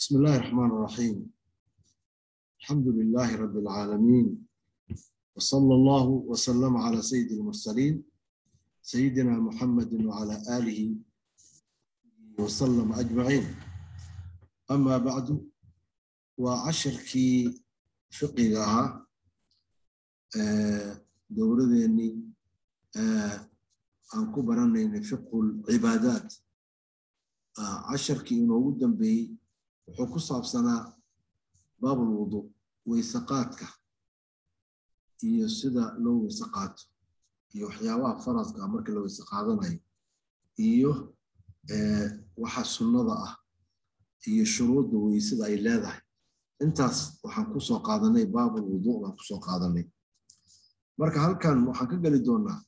بسم الله الرحمن الرحيم الحمد لله رب العالمين وصلى الله وسلم على سيد المرسلين سيدنا محمد وعلى آله وسلم أجمعين أما بعد وعشركي فقهها dowladeennii aan ku baranaynay fiqhu lcibaadaat casharkii inoogu dambeeyey wuxuu ku saabsanaa baabulwudu weysaqaadka iyo sida loo weyse qaato iyo waxyaabaha faraska marka la weyse qaadanayo iyo waxa sunnada ah iyo shuruudda weysada ay leedahay intaas waxaan kusoo qaadanay baabulwudu baan kusoo qaadanay marka halkan waxaan ka geli doonaa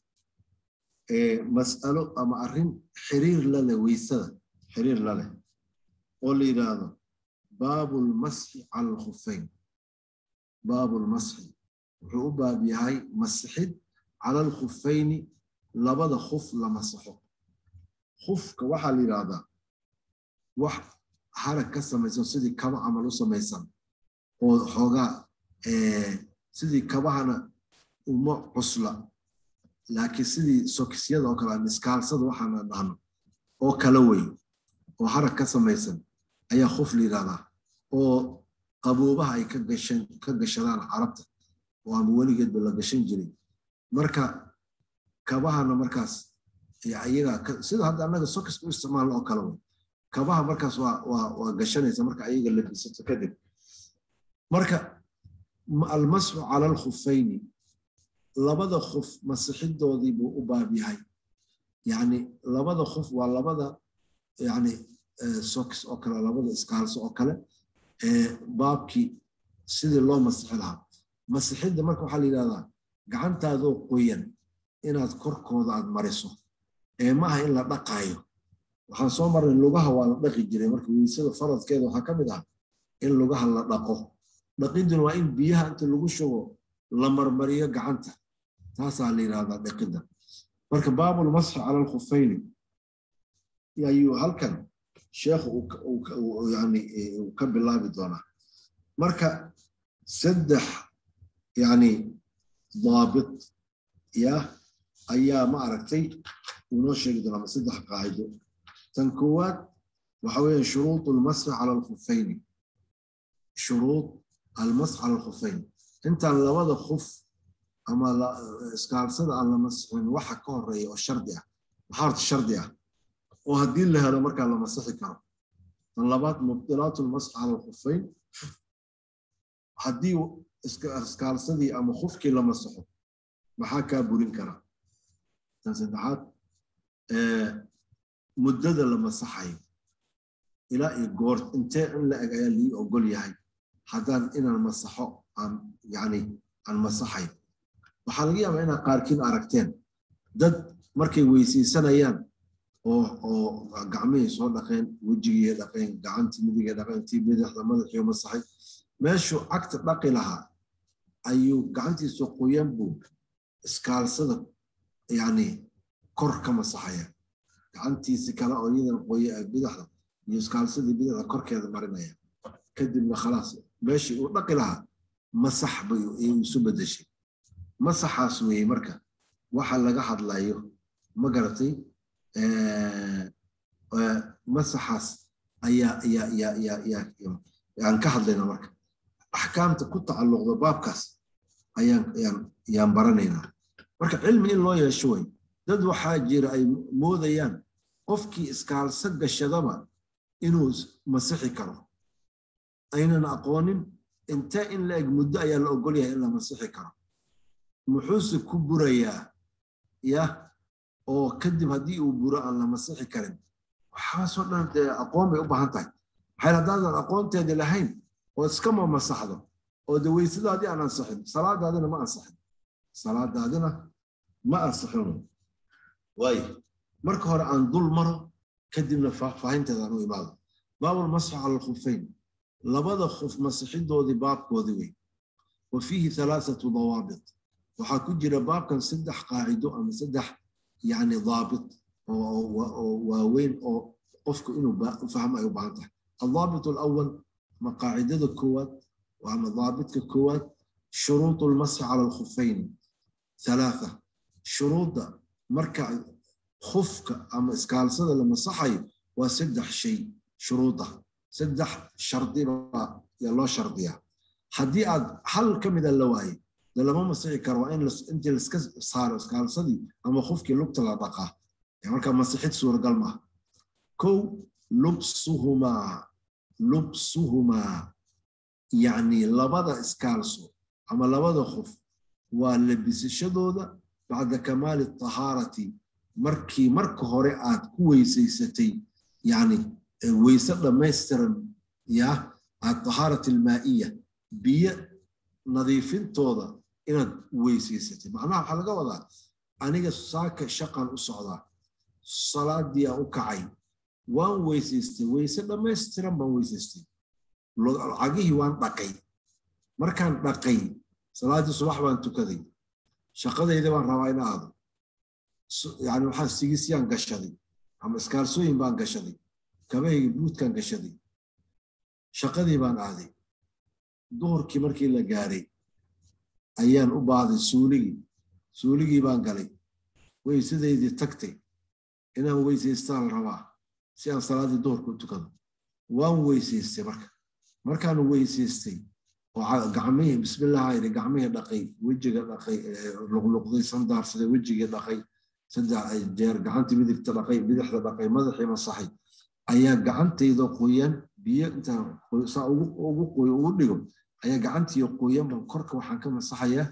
mas'alo ama arrin xiriir laleh weysada xiriir laleh oo la yidhaahdo baabulmasxi cala alkhuffayn baabulmasxi wuxuu u baab yahay masixid cala alkhuffayni labada khuf la masaxo khufka waxaa la yidhaahdaa wax harag ka samaysan sidii kaba camal u samaysan oo xoogaa sidii kabahana uma cusla laakiin sidii sokisyada oo kale miskaalsada waxaana dhahno oo kala wey oo harag ka samaysan ayaa khuf la yidhahdaa oo qaboobaha ay ka gashadaan carabta oo ama weligeedba la gashan jiray marka kabahana markaas ayaga sida hadda annaga sokiska u isticmaalno oo kale wey kabaha markaas waa gashanaysa marka ayaga labisato kadib marka almasxu cala alkhufayni labada khuf masixidoodii buu u baab yahay yani labada khuf waa labada yani sokis oo kale labada iskaalso oo kale baabkii sidii loo masixi lahaa masixidda marka waxaa la yidhahdaa gacantaadoo qoyan inaad korkooda aad mariso ee maaha in la dhaqaayo waxaan soo marnay lugaha waa la dhaqi jiray marka weysada faradkeeda waxaa ka mid ah in lugaha la dhaqo dhaqiduna waa in biyaha inta lagu shugo la marmariyo gacanta taasaa la yidhahdaa dhaqidda marka baabulmasxi cala alkhufayni ayuu halkan sheekhu yani uu ka bilaabi doonaa marka saddex yani daabit ya ayaa ma aragtay unoo sheegi doonaa saddex qaacido tan koowaad waxa weeye shuruud almasxi cala alkhufayni shuruud almasx cala alkhufayn intaan labada khuf ama iskaalsada aan la masixin waxa ka horeeya oo shardi ah waxaa horta shardi ah oo haddii la helo markaa la masixi karo tan labaad mubdilaatu lmasx cala alkhufayn haddii iskaalsadii ama khufkii la masaxo maxaa kaa burin kara tan saddexaad muddada la masaxayo ilaa iyo goor intee in la eg ayaa lii ogol yahay haddaan inaan masaxo aan yani aan masaxayn waxaa laga yaabaa inaad qaarkiin aragteen dad markay weysaysanayaan oo oo gacmihii soo dhaqeen wejigii dhaqeen gacantii midigay dhaqeen tii bidixda madaxiyo masaxay meeshuu cagta dhaqi lahaa ayuu gacantiisu qoyan buu iskaalsada yani kor ka masaxaya gacantiisi kale oo iyadan qoya bidixda iyo iskaalsadii bidixda korkeeda marinaya kadibna khalaas meeshii uu dhaqi lahaa masax bay isu bedeshay masaxaas weeye marka waxa laga hadlayo ma garatay masaxaas ayaa ayaa ayaa ayaa ayaa aan ka hadlayna marka axkaamta ku tacalluqda baabkaas ayaan ayaan ayaan baranaynaa marka cilmi in loo yeesho way dad waxaa jira ay moodayaan qofkii iskaalso gashadaba inuu masixi karo aynan aqoonin intee in la eg muddo ayaa la ogol yahay in la masixi karo muxuuse ku burayaa ya oo kadib haddii uu buro aan la masixi karin waxaasoo dhan dee aqoon bay u baahan tahay maxay haddaadan aqoonteedi lahayn oo iskama masaxdo oo de weysadaadii aan ansixin salaadaadina ma ansixin salaadaadina ma ansixin waayo marka hore aan dul maro kadibna faahfaahinteeda aan u imaado baabul masxi cala alkhufayn labada khuf masixidoodii baabkoodii wey wa fiihi halaathatu dawaabit waxaa ku jira baabkan saddex qaacido ama saddex yani daabit oo waaweyn oo qofku inuu fahmo ay u baahan tahay الضابط الأول maqaacidada koowaad ama daabitka koowaad shuruuط lmasxi cala alkhuffayn halaatha shuruudda marka khufka ama iskaalsada la masaxayo waa saddex shay shuruuda saddex shardi baa yaa loo shardiyaa haddii aad hal ka mida la waaye de lama masixi karo waa in intii laiska saaro iskaalsadii ama khufkii lugta la dhaqaa markaa masixid suuragal maaha kow lubsuhumaa lubsuhumaa yacni labada iskaalso ama labada khuf waa labisashadooda bacda kamaali tahaarati markii marka hore aad ku weysaysatay yani weyse dhammaystiran ya atahaarati almaa'iya biyo nadiifintooda inaad weysaysatay macnaha waxaa laga wadaa aniga saaka shaqan u socdaa salaadii aan u kacay waan weysaystay weyse dhammaystiran baan weysaystay cagihii waan dhaqay markaan dhaqay salaaddii subax baan tukaday shaqadayda baan rabaa in aado yani waxaa sigisyaan gashaday ama iskaalsooyin baan gashaday kabahayga buudkaan gashaday shaqadii baan aaday duhurkii markii la gaaray ayaan u baaday suuligii suuligii baan galay weysadaydii tagtay inaan weysaystaan rabaa si aan salaaddii duhurka u tukado waan weysaystay marka markaan weysaystay oo gacmihii bismillah ayri gacmihii dhaqay wejiga dhaqay luqluqday sandaarsaday wejigii dhaqay saddex jeer gacantii midigta dhaqay bidixda dhaqay madaxii masaxay ayaa gacantayda qoyan biyo intaan saa ugu qoyo ugu dhigo ayaa gacantii qoyan baan korka waxaan ka masaxayaa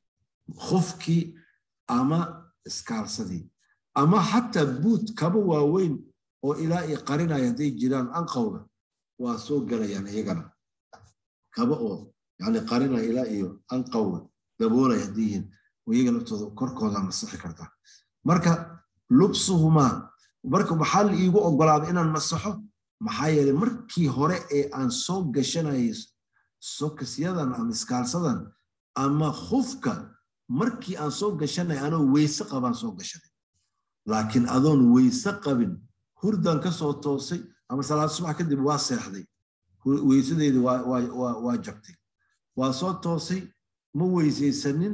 khufkii ama iskaalsadii ama xataa buud kaba waaweyn oo ilaa i qarinaya hadday jiraan anqowga waa soo gelayaan iyagana kaba oo yani qarinaya ilaa iyo anqowga daboolaya hadday yihiin iyaga laftooda korkooda masaxi kartaa marka lubsuhumaa marka maxaa la iigu ogolaaday inaan masaxo maxaa yeelay markii hore ee aan soo gashanayay sokasyadan ama iskaalsadan ama khufka markii aan soo gashanay anoo weyse qabaan soo gashanay laakiin adoon weyse qabin hurdaan ka soo toosay ama salaad subax kadib waa seexday weysadeydii waa jabtay waa soo toosay ma weysaysanin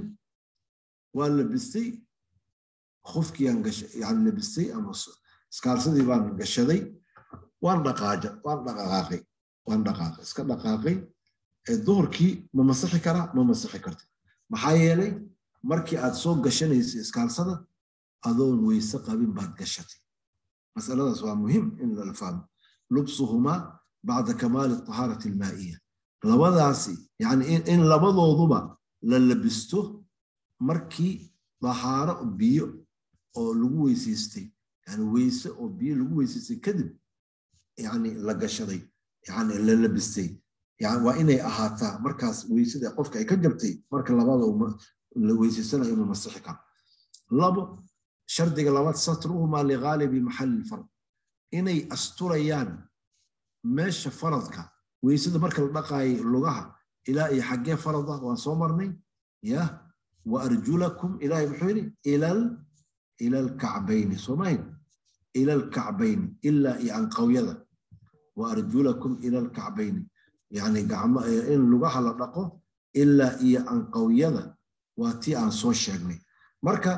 waa labistay khufkiiaan yani labistay ama iskaalsadii baan gashaday waan dhaqaaja waan dhaqaaqay waan dhaqaaqay iska dhaqaaqay duhurkii ma masixi karaa ma masixi karta maxaa yeelay markii aad soo gashanaysa iskaalsada adoon weyse qabin baad gashatay masaladaas waa muhim in la fahmo lubsuhumaa bacda kamaali tahaarati almaa'iya labadaasi yani in labadooduba la labisto markii dahaaro biyo oo lagu weysaystay yani weyse oo biyo lagu weysaystay kadib yani la gashaday yani la labistay waa inay ahaataa markaas weysada qofka ay ka jabtay marka labada la weysaysanayo inuu masixi karo labo shardiga labaad satruhumaa ligaalibi maxalli lfard inay asturayaan meesha faradka weysada marka la dhaqaayo lugaha ilaa iyo xaggee farada waan soo marnay ya wa arjulakum ilaahay muxuu yidhi ilal ila alkacbayni soomayn ila alkacbayni ilaa iyo anqawyada wa arjulakum ila alkacbayni yani gacmo in lugaha la dhaqo ilaa iyo anqawyada waa tii aan soo sheegnay marka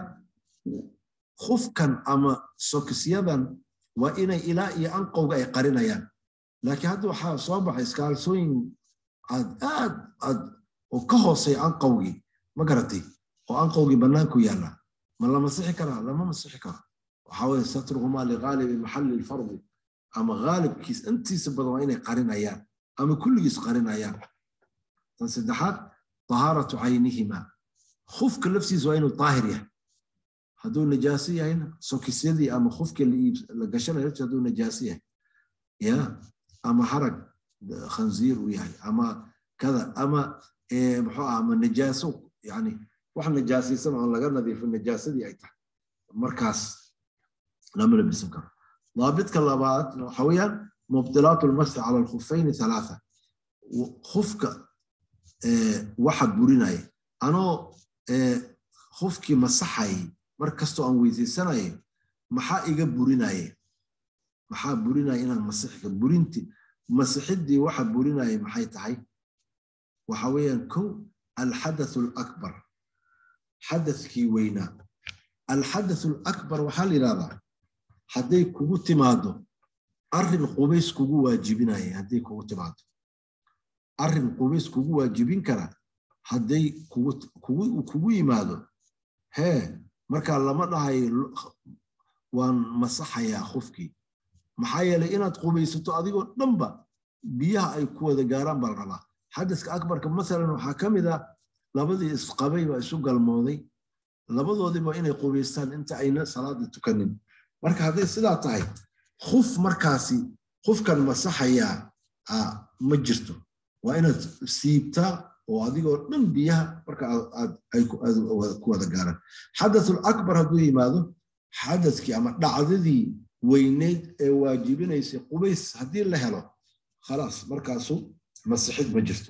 khufkan ama sokisyadan waa inay ilaa iyo anqowga ay qarinayaan laakiin hadda waxaa soo baxay iskaalsooyin aad aad aad oo ka hoosay anqowgii ma garatay oo anqowgii bannaanku yaalla ma la masixi karaa lama masixi karo waxaa weye satruhumaa ligaalibi maxalli lfardi ama gaalibkiis intiisa badan waa inay qarinayaan ama kulligiis qarinayaan tan saddexaad tahaaratu caynihima khufka laftiisa waa inuu daahir yahay hadduu najaaso yahayna sokisyadii ama khufkii la gashanaya laftiisa hadduu najaaso yahay ya ama harag khanziir uu yahay ama kada ama muxuu ah ama najaaso yani wax najaasaysan oo laga nadiifo najaasadii ay tahay markaas lama labisan karo ضابطك لبعض حويا مبطلات المسح على الخفين ثلاثة خفك اه واحد بريناي أنا اه خفكي مسحي مركزتو أن ويزي سنة محا إيجا بريناي محا بريناي إنا المسيح برينتي masixidii waxa burinaya maxay tahay waxa weeyaan kow alxadathu alakbar xadathkii weynaa alxadathu alakbar waxaa la yidhahdaa hadday kugu timaado arrin qubays kugu waajibinaya hadday kugu timaado arrin qubays kugu waajibin kara hadday kugu yimaado hee markaa lama dhahayo waan masaxayaa qofkii maxaa yeelay inaad qubaysato adigoo dhanba biyaha ay ku wada gaaraan baa la rabaa xadaska akbarka masalan waxaa ka mid ah labadii isqabay baa isu galmooday labadoodiiba inay qubaystaan inta ayna salaada tukanin marka hadday sidaa tahay kuf markaasi qofkan masaxayaa ma jirto waa inaad siibtaa oo adigoo dhan biyaha marka ku wada gaaraan xadathul akbar hadduu yimaado xadaskii ama dhacdadii weyneyd ee waajibinaysay qubays haddii la helo khalaas markaasu masixid ma jirto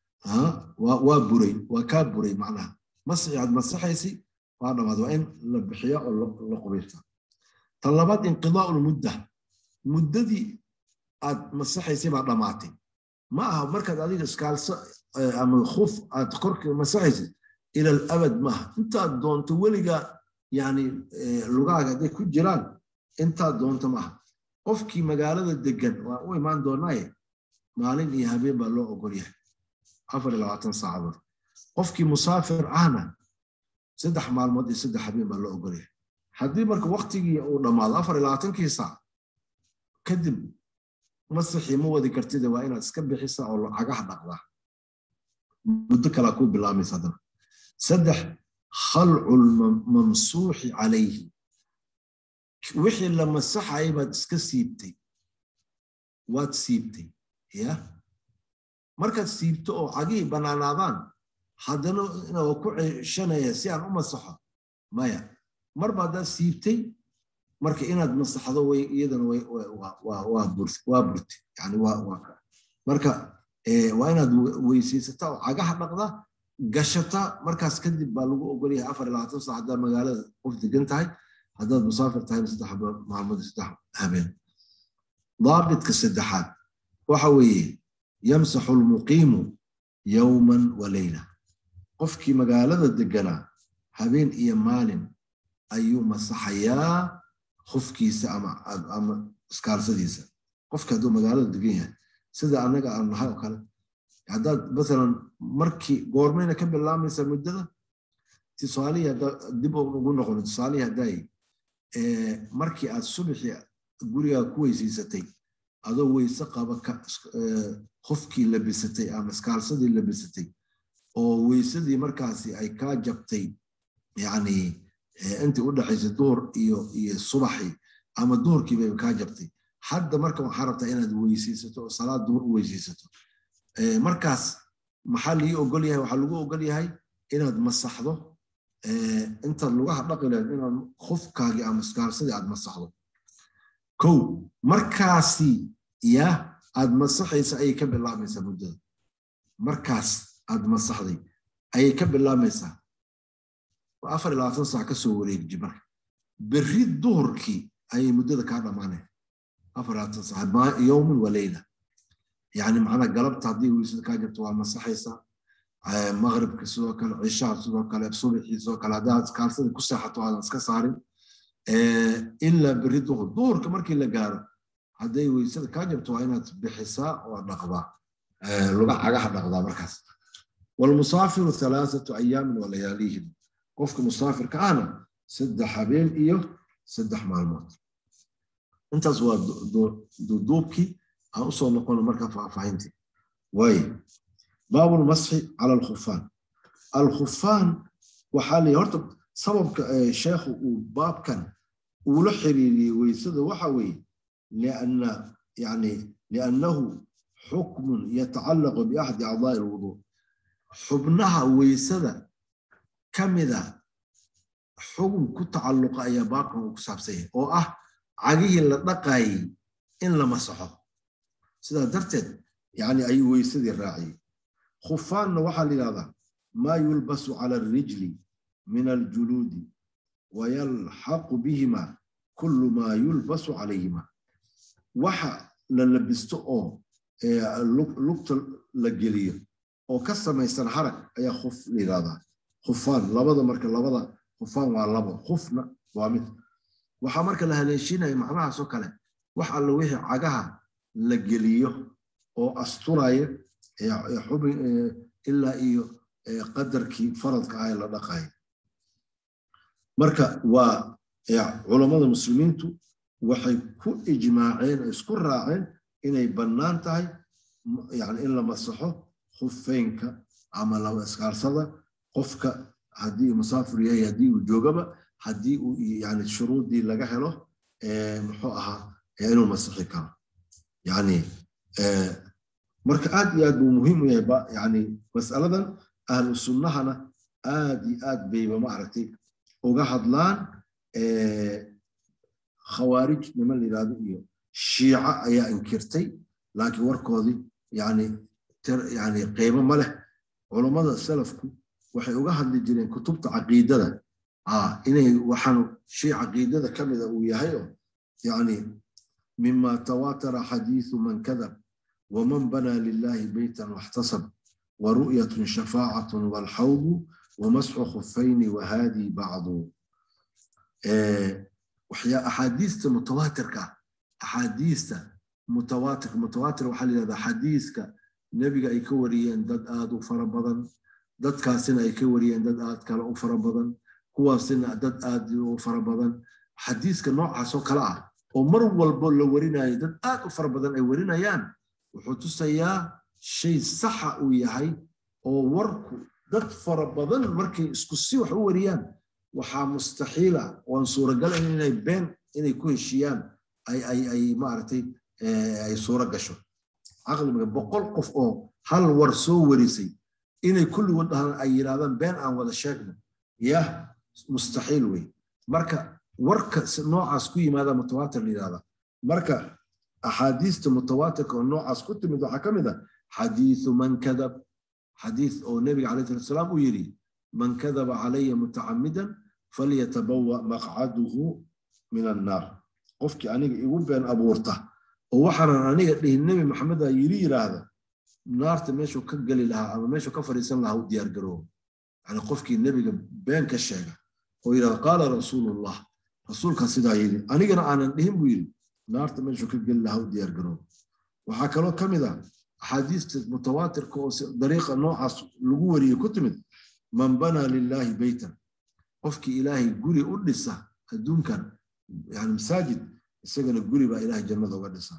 waa buray waa kaa buray macnaha masixi aad masaxaysay waa dhamaad waa in la bixiya oo la qubaystaa tan labaad inqidaa'u lmudda muddadii aad masaxaysay baa dhammaatay ma aha markaad adiga iskaalso ama khuf aad korka masaxaysid ila alabad maaha intaad doonto weliga yani lugaaga hadday ku jiraan intaad doonto maaha qofkii magaalada degan waa u imaan doonaaye maalin iyo habeen baa loo ogol yahay afar iyo labaatan saacadood qofkii musaafir ahna saddex maalmood iyo saddex habeen baa loo ogol yahay haddii marka waktigii uu dhammaado afar iyo labaatankii saac kadib masixii ma wadi kartida waa inaad iska bixisa oo cagaha dhaqdaa muddo kalaa kuu bilaamaysa haddana saddex khalcu lmamsuuxi calayhi wixii la masaxayay baad iska siibtay waad siibtay ya markaad siibto oo cagihii bannaanaadaan haddana inaa ku ceshanaya si aan u masaxo maya marba haddaad siibtay marka inaad masaxdo way iyadana waa burti yani marka waa inaad weysaysataa oo cagaha dhaqda gashata markaas kadib baa lagu ogolyahay afar iyo labaatan saac haddaad magaalada qof degan tahay haddaad musaafir tahay saddex maalmood saddex habeen daabitka saddexaad waxa weeye yamsaxu lmuqiimu yowman wa leyla qofkii magaalada deganaa habeen iyo maalin ayuu masaxayaa qofkiisa ama iskaalsadiisa qofka hadduu magaalada degan yahay sida annaga aan nahay oo kale haddaad masalan markii goormayna ka bilaamaysa muddada tusaalihii dib ugu noqono tusaalihii haddaay markii aad subaxii gurigaa ku weysaysatay adoo weyse qaba qofkii labisatay ama iskaalsadii labisatay oo weysadii markaasi ay kaa jabtay yani intii u dhaxaysay duhur iyo iyo subaxii ama duhurkii bay kaa jabtay hadda marka waxaa rabtaa inaad weysaysato oo salaad duhur u weysaysato markaas maxaa lii ogol yahay waxaa lagu ogol yahay inaad masaxdo intaad lugaha dhaqi lahayd inaad khufkaagii ama iskaalsadii aad masaxdo kow markaasi ya aad masaxaysa ayay ka bilaamaysaa muddada markaas aad masaxday ayay ka bilaamaysaa afar iyo labaatan saac ka soo wareegji marka berri duhurkii ayay muddada kaa dhammaaneen afar iyo labaatan saac yowman wa leyla yani macnaa galabta haddii weysada kaa jirto waa masaxaysaa maqribka sidoo kale cishaha sidoo kale subaxii sidoo kale haddaad kaalsadii ku seexato aadan iska saarin ilaa berri duhur duhurka markii la gaaro hadday weysada kaa jirto waa inaad bixisaa oo dhaqdaa luga cagaha dhaqdaa markaas walmusaafiru halaathatu ayaamin walayaalihim qofka musaafirka ahna saddex habeen iyo saddex maalmood intaas waa duuduubkii aan usoo noqono marka faahfaahintii waaye baabu lmasxi cala alkhufaan alkhufaan waxaa leeyahy horta sababka sheekhu uu baabkan uula xiriiriyey weysada waxa weeye lianna yani liannahu xukmun yatacallaqu biaxadi acdaa'i alwuduu xubnaha weysada ka mida xukun ku tacalluqa ayaa baabkan uu ku saabsan yahay oo ah cagihii la dhaqaayey in la masaxo sidaa darteed yani ayuu weysadii raaciyey khufaanna waxaa la yidhahdaa maa yulbasu cala alrijli min aljuluudi wayalxaqu bihima kullu maa yulbasu calayhima waxa la labisto oo lugta la geliyo oo ka samaysan harag ayaa khuf la yidhahdaa khufaan labada marka labada khufaan waa labo khufna waa mid waxaa marka la haleeshinaya macnahaasoo kale wax alla wixii cagaha la geliyo oo asturaya xubin ilaa iyo qadarkii faradka ah ee la dhaqayo marka waa culammada muslimiintu waxay ku ijmaaceen oo isku raaceen inay bannaan tahay yani in la masaxo khufeynka ama laba iskaalsada qofka haddii musaafir yahay haddii uu joogaba haddii uu yani shuruudii laga helo muxuu ahaa inuu masixi karo yani marka aad iyo aad buu muhiim u yahay yani mas'aladan ahlu sunnahana aad iyo aad bayba maaragtay uga hadlaan khawaarij niman la yidhahdo iyo shiica ayaa inkirtay laakiin warkoodii yani yani qiimo ma leh culummada salafku waxay uga hadli jireen kutubta caqiidada inay waxaan shay caqiidada ka mida uu yahay oo yani mima tawatara xadiithu man kadab waman banaa lillahi beytan waxtasab waru'yatun shafaacatun walxawdu wamasxu khufayni wahadii bacdu axaadiista mutawaatirka axaadiista mutawaatir mutawaatir waxaa la yidhahdaa xadiiska nebiga ay ka wariyeen dad aad u fara badan dadkaasina ay ka wariyeen dad aad kale u fara badan kuwaasina dad aad u fara badan xadiiska noocaasoo kale ah oo mar walbo la warinayo dad aad u fara badan ay warinayaan wuxuu tusayaa shay saxa uu yahay oo warku dad fara badan markay isku si wax u wariyaan waxaa mustaxiila waan suuragalayn inay been inay ku heshiiyaan ay maaragtay ay suuro gasho caqliga boqol qof oo hal war soo warisay inay kulligood dhahaan ay yidhahdaan been aan wada sheegno yah mustaxiil wey marka warka noocaas ku yimaada mutawaatir la yidhahda marka axaadiista mutawaatirka oo noocaas ku timid waxaa ka mid a xadiithu man kadab xadiith oo nebiga calayh salatu salaam uu yidhi man kadaba calaya mutacamidan falyatabawa maqcaduhu min annaar qofkii aniga igu been abuurta oo waxaanan aniga dhihin nebi maxamed a yiri yidhaahda naarta meeshuu ka geli lahaa ama meeshuu ka fadhiisan lahaa u diyaargaroobo yani qofkii nebiga been ka sheega oo yidhahda qaala rasuulullah rasuulkaa sidaa yidhi anigana aanan dhihin buu yidhi naarta meeshuu ka geli lahaa u diyaargaroobo waxaa kaloo ka mid ah axaadiista mutawaatirka oo dariiqa noocaas lagu wariyey ku timid man banaa lilaahi beytan qofkii ilaahay guri u dhisa adduunkan yani masaajid isagana guri baa ilaahay jannada uga dhisa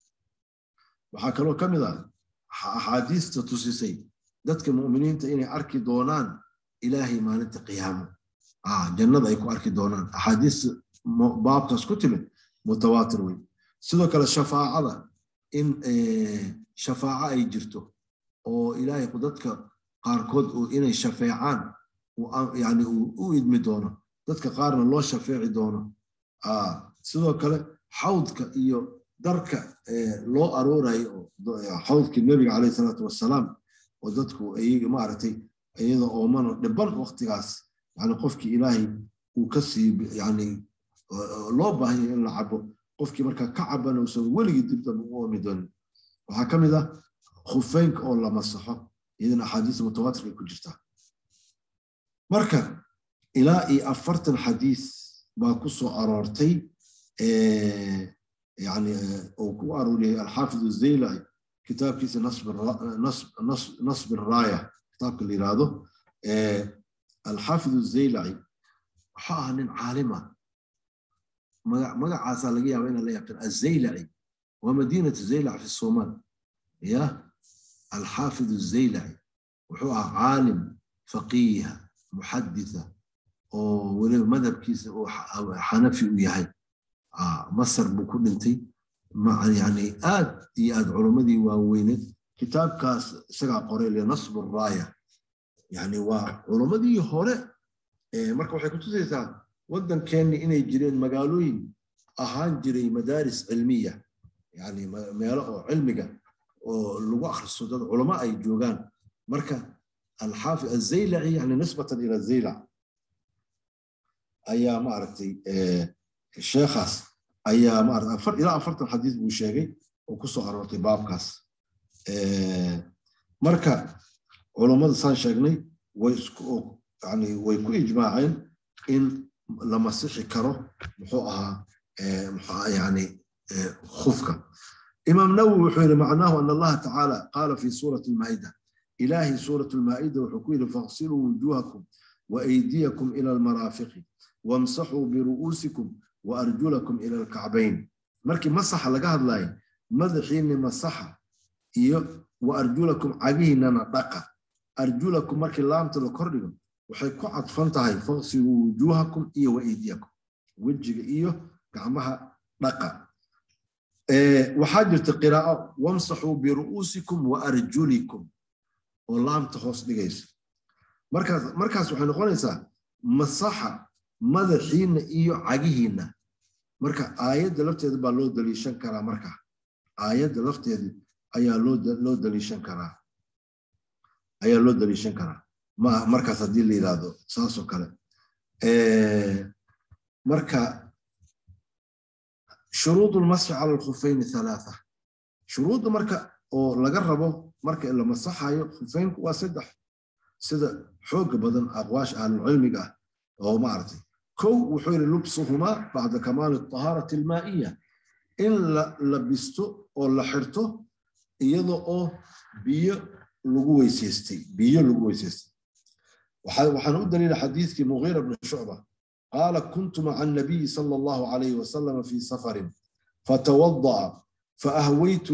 waxaa kaloo ka mid ah axaadiista tusisay dadka mu'miniinta inay arki doonaan ilaahay maalinta qiyaamo jannada ay ku arki doonaan axaadiista baabkaas ku timid mutawaatir wey sidoo kale shafaacada in shafaaco ay jirto oo ilaahay dadka qaarkood inay shafeecaan yani uu u idmi doono dadka qaarna loo shafeeci doono sidoo kale xawdka iyo darka loo aroorayo xawdkii nebiga calayh salaatu wassalaam oo dadku iyaga maaragtay iyada oomano dhiban waqtigaas yani qofkii ilaahay uu ka sii yani loo baahanya in la cabo qofkii markaa ka cabana uusan weligii dib dambe u oomi doonin waxaa ka mid ah khufeynka oo la masaxo iyadana axaadiista mutawaatirka ay ku jirtaa marka ilaa iyo afartan xadiis baa ku soo aroortay yani uu ku arooriyay alxaafid azaylaci kitaabkiisa nasb raaya kitaabka la yiraahdo alxaafid azaylaci waxaa ahaa nin caalima magacaasaa laga yaaba inaan la yaqaan azaylaci waa madiinatu zaylac fi somaal ya alxaafid azaylaci wuxuu ahaa caalim faqiiha muxaditha oo weliba madhabkiisa uu xanafi u yahay masar buu ku dhintay yani aad iyo aad culummadii waaweyneed kitaabkaas isagaa qoray linasb raaya yani waa culummadii hore marka waxay kutusaysaa waddankeenni inay jireen magaalooyin ahaan jiray madaaris cilmiya yani meelo oo cilmiga oo lagu akhristo dad culamo ay joogaan marka alxaafi azaylaci yani nisbatan ila zaylac ayaa maaragtay sheekhaas ayaa maarata ilaa afartan xadiis buu sheegay oo ku soo aroortay baabkaas marka culummada saan sheegnay way isku yani way ku ijmaaceen in la masixi karo muxuu ahaa muxuu yani khufka imaam nawowi wuxuu yidhi macnaahu an allaha tacaala qaala fi suurati almaa'ida ilaahi suurat almaa'ida wuxuu ku yidhi faqsiluu wujuhakum waaydiyakum ila almaraafiqi wamsaxuu biru'uusikum waarjulakum ila alkacbayn markii masaxa laga hadlayo madaxiinni masaxa iyo wa arjulakum cagihiinana dhaqa arjulakum markii laamta la kordhigo waxay ku cadfan tahay faqsiluu wujuuhakum iyo waaydiyakum wejiga iyo gacmaha dhaqa waxaa jirta qiraa'o wamsaxuu biru'uusikum wa arjulikum oo laamta hoos dhigaysa markaas markaas waxay noqonaysaa masaxa madaxiinna iyo cagihiinna marka aayadda lafteeda baa loo daliishan karaa marka aayadda lafteeda ayaa loo daliishan karaa ayaa loo daliishan karaa ma markaas haddii la yidhaahdo saasoo kale marka shuruud lmasxi cala alkhufayni halaatha shuruudda marka oo laga rabo marka la masaxayo khufeynku waa saddex sida xooga badan aqwaasha ahlulcilmiga ah oo maaragtay kow wuxuu yidhi lubsuhumaa bacda kamaali tahaarati almaa'iya in la labisto oo la xirto iyada oo biyo lagu weysaystay biyo lagu weysaystay waxaan u daliila xadiidkii mugiira bni shucba qaala kuntu maca annabiyi sala allahu calayhi wasalama fi safarin fatawada'a faahwaytu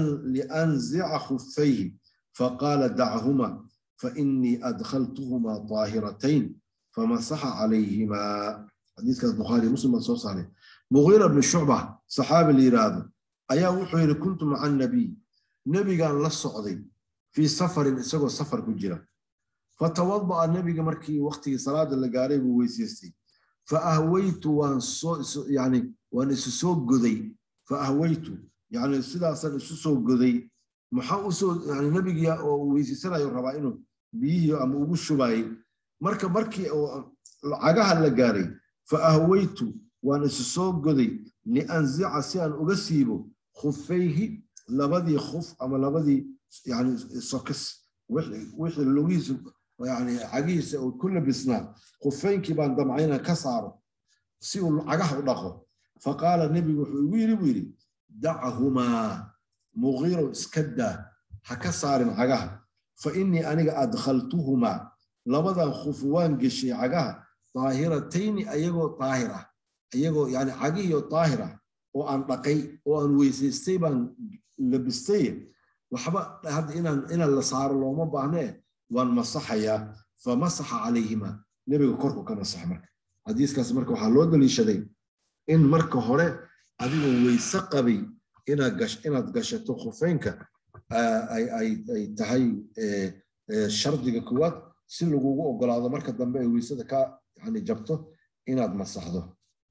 lianzica khufayhi faqaala dachuma fainii adkhaltuhuma daahiratayn famasaxa calayhimaa xadiiskaas bukhaari muslim baa soo saaray mugiira bni shucba saxaabi la yidhaahdo ayaa wuxuu yidhi kuntu maca annabiy nebigaan la socday fii safarin isagoo safar ku jira fatawada'a nebiga markii waktigii salaada la gaaray buu weysaystay faahwaytu waan soo yani waan isu soo goday faahwaytu yani sidaasaan isu soo goday maxaa usoo yani nebigii oo uu weysaysanayo rabaa inuu biyihii ama ugu shubaayey marka markii oo cagaha la gaaray faahwaytu waan isu soo goday lianzica si aan uga siibo khufayhi labadii khuf ama labadii yani sokis wixii lugihiisa yani cagihiisa uu ku labisnaa khufaynkii baan damcay inaan ka saaro si uu cagaha u dhaqo faqaala nebigu wuxuu igu yidhi buu yidhi dachahumaa mugiirow iska daa ha ka saarin cagaha fa innii aniga adkhaltuhumaa labadan khuf waan geshay cagaha daahiratayni ayagoo daahir ah ayagoo yani cagihiyo daahir ah oo aan dhaqay oo aan weysaystay baan labistay waxba hadda inaan inaan la saaro looma baahnee waan masaxayaa famasaxa calayhima nebiga korku ka masaxa marka xadiiskaas marka waxaa loo daliishaday in marka hore adigoo weyse qabay inaad gashato khufeynka ay tahay shardiga koowaad si lagugu ogolaado marka dambe ay weysada ka yani jabto inaad masaxdo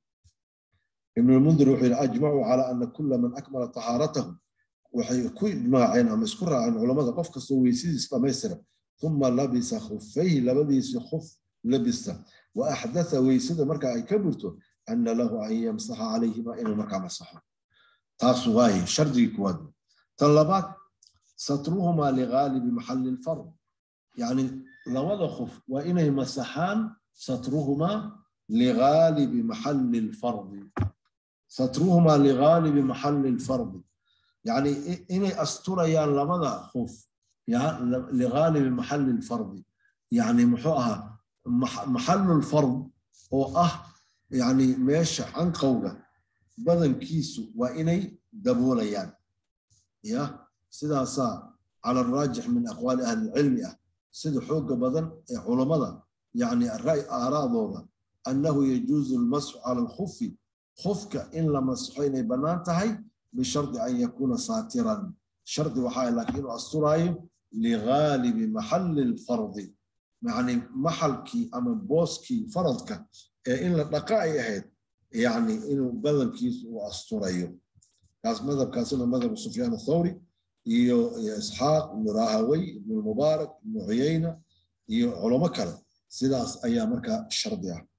ibn lmundir wuxuu yidhi ajmacuu calaa ana kula man akmala tahaaratahu waxay ku ijmaaceen ama isku raaceen culamada qof kastoo weysadiis dhamaystira uma labisa khufayhi labadiisi khuf labista wa axdatha weysada marka ay ka burto ana lahu an yamsaxa calayhima inuu markaa masaxo taas waaye shardigii kuwaad tan labaad satruhumaa ligaalibi maxalli lfard yani labada khuf waa inay masaxaan satruhumaa ligaalibi maxalli lfardi satruhumaa ligaalibi maxalli lfardi yani inay asturayaan labada khuf ligaalibi maxalli lfardi yani muxuu ahaa maxallu lfard oo ah yani meesha canqowga badankiisu waa inay daboolayaan ya sidaasaa cala araajix min aqwaali ahlilcilmi ah sida xooga badan ee culammada yani aaraadooda annahu yajuuzu almasxu cala alkhufi khufka in la masxo inay bannaan tahay bishardi an yakuuna saatiran shardi waxaa laakiin inuu asturaayo ligaalibi maxalli lfardi yani maxalkii ama booskii faradka ee in la dhaqa ay ahayd yani inuu badankiisu uu asturayo kaas madhabkaasina madhabu sufyaan athawri iyo isxaaq ibnu rahawey ibnu mubaarak ibnu cuyayna iyo culamo kale sidaas ayaa markaa shardi ah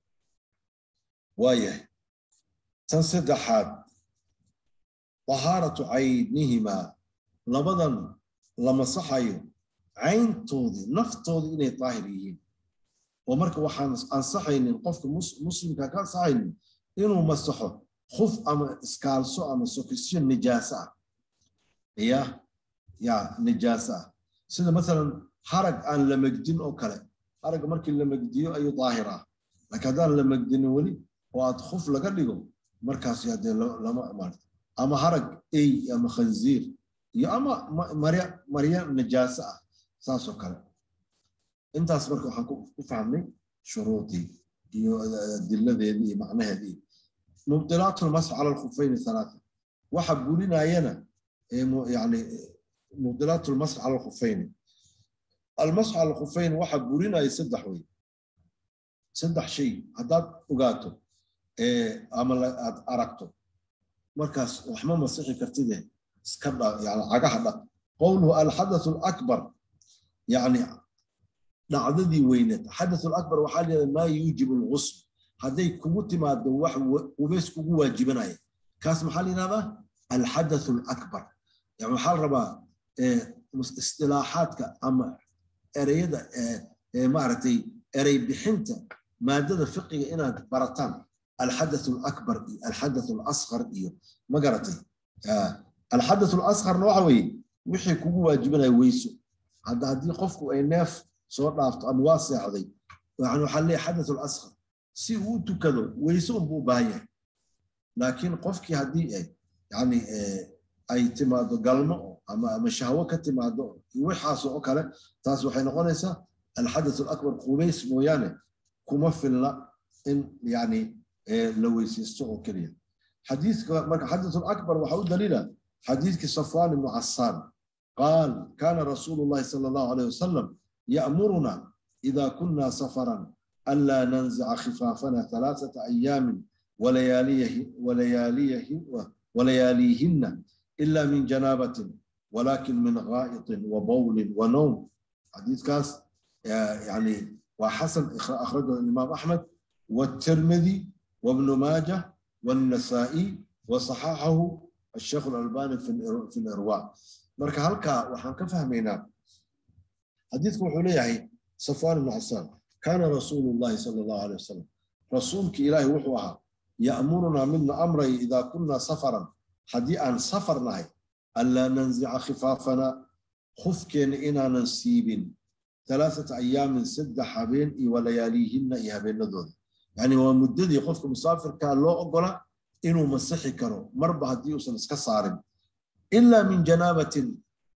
waayahay tan saddexaad tahaaratu caynihimaa labadan la masaxayo cayntoodii naftoodii inay daahir yihiin oo marka waxaan ansaxaynin qofka muslimka ka ansaxaynin inuu masaxo khuf ama iskaalso ama sokisyo nijaaso ah ya ya nijaaso ah sida masalan harag aan la megdin oo kale haragga markii la megdiyo ayuu daahir ah laakiin haddaan la megdinin weli oo aad khuf laga dhigo markaas hadee lama maarta ama harag ey ama khanziir iyo ama marya marya najaaso ah saasoo kale intaas marka waxaan ku fahmnay shuruudii iyo adiladeedii iyo macnaheedii mubdilaat lmasx cala alkhufayni halaata waxa burinayana yani mubdilaat lmasx cala alkhufayni almasx cala alkhufayn waxa burinaya saddex wey saddex shay haddaad ogaato ama aad aragto markaas waxma masixi kartide iska dha yani cagaha dhaq qowluhu alxadath alakbar yani dhacdadii weyneed xadath alakbar waxaa leedahay maa yuujibu alghusl hadday kugu timaado wax qubays kugu waajibanaya kaas maxaa la yidhahdaa alxadath alakbar yani waxaa la rabaa istilaaxaadka ama ereyada maaragtay erey bixinta maadada fiqiga inaad barataan alxadath alakbar iyo alxadath alasqar iyo ma garatay alxadath alasqarna waxa weeye wixii kugu waajibanaya weyso hadda haddii qofku ay neef soo dhaafto ama waa seexday yani waxaa leeyahay xadath alasqar si uu tukado weyse unbuu u baahan yahay laakiin qofkii haddii ay yani ay timaado galmo ama ama shahwo ka timaado iyo waxaas oo kale taas waxay noqonaysaa alxadath alakbar qubays mooyaane kuma filna in yani la weysaysto oo keliya xadiiska marka xadath alakbar waxa u daliila xadiiskii safwan ibnu casaan qaal kana rasuulu llahi sala allahu alayh wasalam ya'muruna ida kuna safaran ألا ننزع خفافنا ثلاثة أيام ولياليه ولياليه ولياليهن إلا من جنابة ولكن من غائط وبول ونوم حديث كاس يعني وحسن أخرجه الإمام أحمد والترمذي وابن ماجه والنسائي وصححه الشيخ الألباني في الإرواء مركا هلكا وحن كفهمينا حديث وحوليه صفوان بن عسان كان رسول الله صلى الله عليه وسلم رسولك إلهي وحوها يأمرنا منا أمري إذا كنا سفرا حدي أن سفرنا ألا ننزع خفافنا خفكن إنا ننسيب ثلاثة أيام سد حبين ولياليهن إيها بين دول يعني هو مددي قفك مسافر كان لو أقول إنه مسحي كرو مربع هدي وصل صارم إلا من جنابة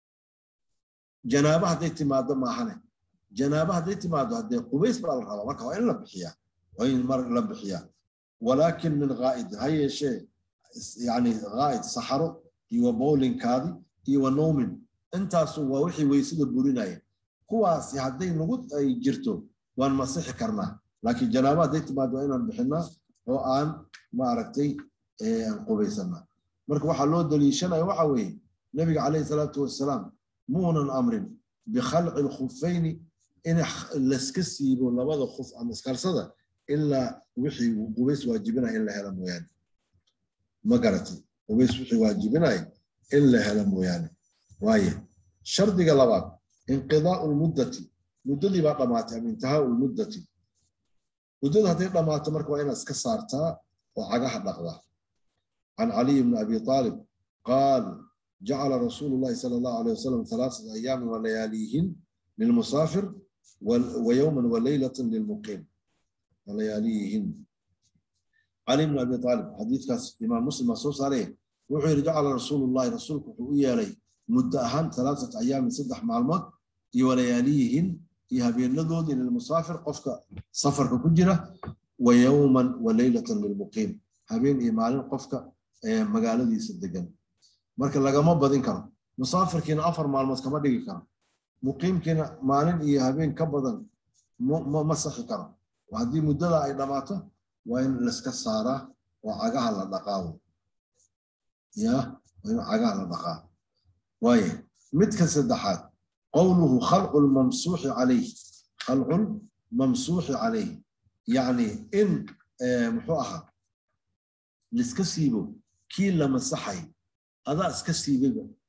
جنابة هدي تمادة ما حنه janaaba hadday timaado haddee qubays baa la rabaa marka waa in la bixiyaa waa in mar la bixiyaa walaakin min ghaa'id ha yeeshee yani ghaa'id saxaro iyo bowlinkaadi iyo wa noomin intaasu waa wixii weysada burinaya kuwaasi hadday nagu ay jirto waan masixi karnaa laakiin janaaba hadday timaado waa inaan bixinaa oo aan maaragtay aan qubaysanaa marka waxaa loo daliishanaya waxa weeye nabiga calayhi salaatu wasalaam muunan amrin bikhalci lkhufayni in layska siibo labada khuf ama iskarsada ilaa wixii qubays waajibinaya in la helo mooyaane ma garatay qubays wixii waajibinaya in la helo mooyaane waaye shardiga labaad inqidaau lmuddati muddadii baa dhammaatay ama intihaau lmuddati muddada hadday dhammaato marka waa inaad iska saartaa oo cagaha dhaqdaa can caliy bni abi aalib qaal جعل رسول الله صلى الله عليه وسلم ثلاثة أيام ولياليهن للمسافر ويوما وليلة للمقيم ولياليهن علي بن أبي طالب حديث كاس إمام مسلم مصوص عليه وحي جعل رسول الله رسولك وحي عليه مدة أهم ثلاثة أيام سدح معلومات ولياليهن يهبين لدود للمسافر قفك سفر كجرة ويوما وليلة للمقيم هبين إيمان قفك مقالة صدقا marka lagama badin karo musaafirkiina afar maalmood kama dhigi karo muqiimkiina maalin iyo habeen ka badan ma saxi karo haddii muddada ay dhammaato waa in laiska saaraa oo cagaha la dhaqaawo ya waa in cagaha la dhaqaa waaye midka saddexaad qowluhu khalqu lmamsuuxi calayh khalqu lmamsuuxi calayh yacni in muxuu ahaa liska siibo kii la masaxay adaa iska siibayba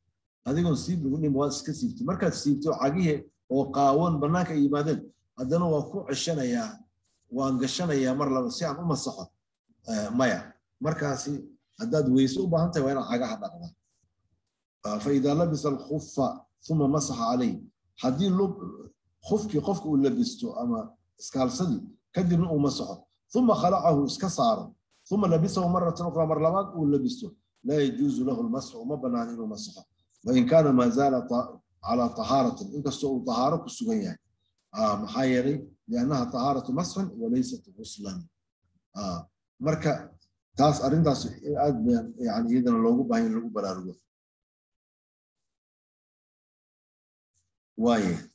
adigoon siib lagu dhim waad iska siibtay markaad siibtay oo cagihii oo qaawan bannaanka ay yimaadeen haddana waa ku ceshanayaa waan gashanayaa mar laba si aan u masaxo maya markaasi haddaad weyse u baahan tahay waa inaad cagaha dhaqdaa فإذا لبس الخف ثم مسح عليه حدين لب خفكي قفك لبسته أما اسكالسدي كدب أو مسحه ثم خلعه اسكساره ثم لبسه مرة أخرى مرة ولبسته لا يجوز له المسح وما بنى عنه مسحه وإن كان ما زال على طهارة إن كسو طهارة كسوية آه محايري لأنها طهارة مسح وليست غسلا آه مركا تاس أرنتاس يعني إذا لوجو باين لوجو بلارجو وايه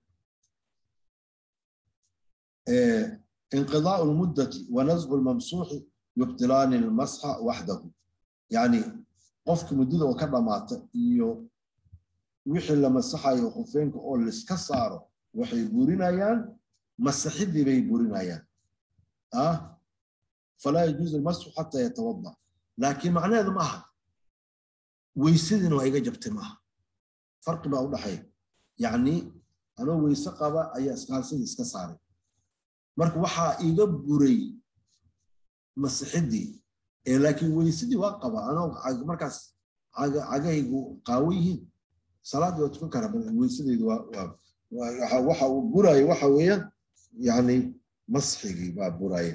إيه انقضاء المدة ونزع الممسوح يبطلان المسح وحده يعني قفك مدده وكذا مات iyo wixii la masaxayo khufeenka oo la iska saaro waxay burinayaan masaxidii bay burinayaan ah falaa yajuuzu almasxu xataa yatawada laakiin macnaheedu ma aha weysadina waa iga jabtay maaha farqi baa u dhaxeeya yacni anoo weyse qaba ayaa iskaalsadii iska saaray marka waxaa iga buray masixidii ee laakiin weysadii waa qaba anoo markaas cagahaygu qaawo yihiin salaadii waa tukan karaa weysadeedu waa waxa uu buraya waxa weeyaan yacni masxigii baa buraya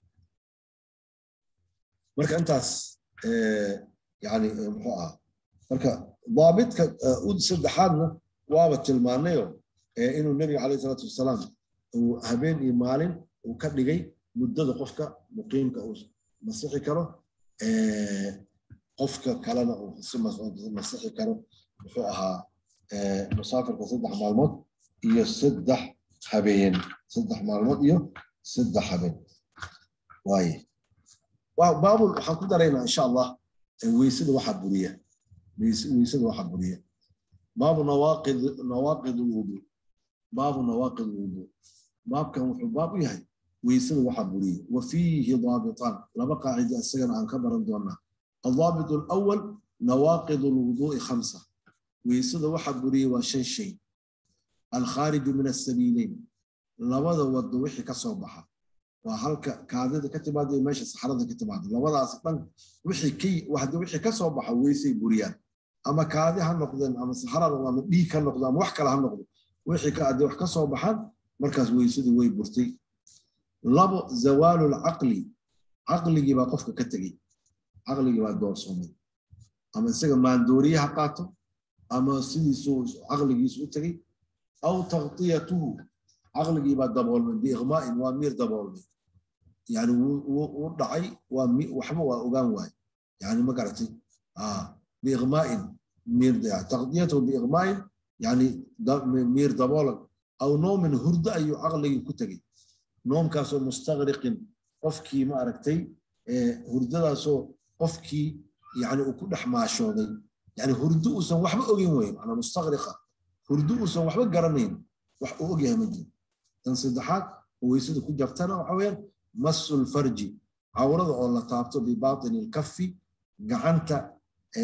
marka intaas yani muxuu ahaa marka daabitka saddexaadna waaba tilmaanayo inuu nebiga calayhi salaatu wasalaam uu habeen iyo maalin uu ka dhigay muddada qofka muqiimka uu masixi karo qofka kalena uu si masixi karo muxuu ahaa musaafirka saddex maalmood iyo saddex habeen saddex maalmood iyo saddex habeen waaye baabul waxaan ku daraynaa insha allah weysada waxaa buriya weysada waxaa buriya باب نواقض نواقض الوضوء باب نواقض الوضوء باب كان وحو باب يهي ويسد وحبوري وفيه ضابطان لما قاعدة السجن عن كبر دونا الضابط الأول نواقض الوضوء خمسة ويسد وحبوري وشن شيء الخارج من السبيلين لبدا ود وحي كصوبحة وهلك كادد كتباد ماشي صحراء كتباد لبدا أصلا وحي كي واحد وحي كصوبحة ويسي بريان ama kaadi ha noqdeen ama saxarada ama dhiig ha noqdo ama wax kale ha noqdo wixii ka adee wax ka soo baxaan markaas weysadii way burtay labo zawaalu lcaqli caqligii baa qofka ka tegey caqligii baa doorsoomay ama isaga maandooriye ha qaato ama sidiisuu caqligiisu u tegey aw taqtiyatuhu caqligii baa daboolmay biiqmaa'in waa miir daboolmay yani wuu dhacay waa waxba waa ogaan waaye yani ma garatay بإغماء مير تغطيته بإغماء يعني مير دبولك أو نوم هرد أي عقلي كتغي نوم كاسو مستغرق قفكي ما أركتي هرد سو قفكي يعني وكل حماشودي يعني هرد وسن وحبا أوغين وين أنا مستغرقة هرد وسن وحبا قرنين وح أوغيها مجي تنصدحات ويسد كو جفتنا وحوين مس الفرج عورض الله تابتو بباطن الكف قعنت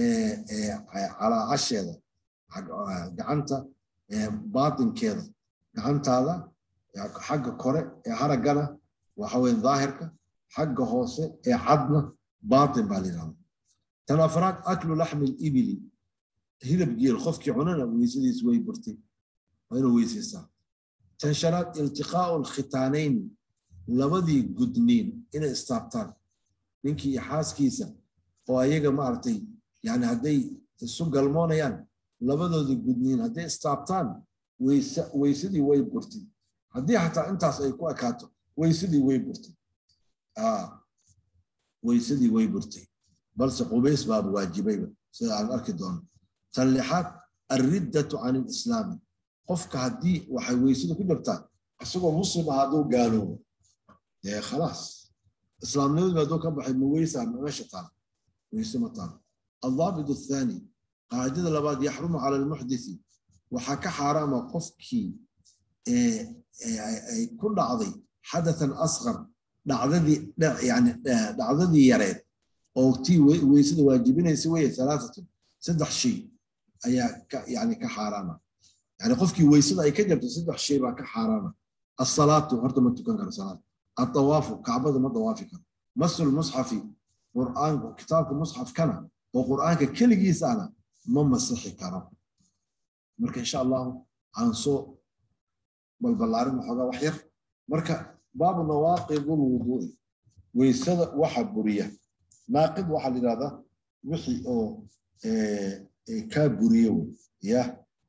calaacasheeda gacanta baatinkeeda gacantaada xagga kore ee haraggana waxa weye daahirka xagga hoose ee cadna baatin baa la yidhahda tan afraad aklu laxmi libili hilib geel qofkii cunana weysadiis way burtay waa inuu weysaysaa tan shanaad iltiqaa'u alkhitaanayn labadii gudniin inay istaabtaan ninkii iyo xaaskiisa oo ayaga maaragtay yani hadday isu galmoonayaan labadooda gudniin hadday istaabtaan weysadii way burtay haddii xataa intaas ay ku ekaato weysadii way burtay weysadii way burtay balse qubays baaba waajibayba sida aan arki doono tan lixaad alriddatu can ilislaami qofka haddii waxay weysada ku jirtaa isagoo muslim ah hadduu gaaloobo dee khalaas islaamnimadii hadduu ka baxay ma weysaa meesha taal weyse ma taal الضابط الثاني قاعدة لبعض يحرم على المحدث وحكى حرام قفكي كل عضي حدثا أصغر دعذذي يعني دعذذي يريد أو تي ويسد واجبين يسوي ثلاثة سدح شيء ayaa ka yani ka xaaraama yani qofkii weysada ay ka jabto saddex shay baa ka xaaraama asalaatu horta ma tukan karo salaad atawaafu kacbada ma dawaafi karo masul musxafi qur'aanku kitaabka musxafkana oo qur'aanka keligiisana ma masixi karo marka insha allahu aan soo balballaarin waxoogaa wax yar marka baabu nawaaqidul wuduui weysada waxa buriya naaqid waxaa la yidhahdaa wixii oo kaa buriye wey ya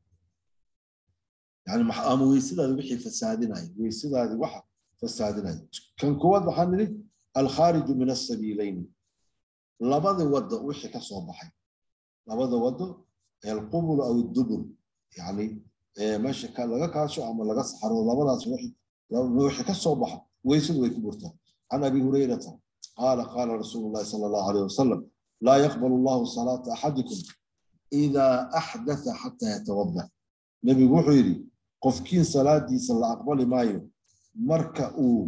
yani ama weysadaadi wixii fasaadinaya weysadaadi waxa fasaadinaya kan koowaad waxaan nidhi alkhaariju min asabiilayni labada wado wixii ka soo baxay labada wado alqubul aw dubur yani meesha laga kaasho ama laga saxaro labadaas wixii ka soo baxa weysadu way ku burtaa can abi hurayrata qaala qaala rasuulu llahi sala allahu alayh wasalam laa yaqbal allahu salaata axadikum idaa axdatha xataa yatawada nebigu wuxuu yidhi qofkiin salaadiisa la aqbali maayo marka uu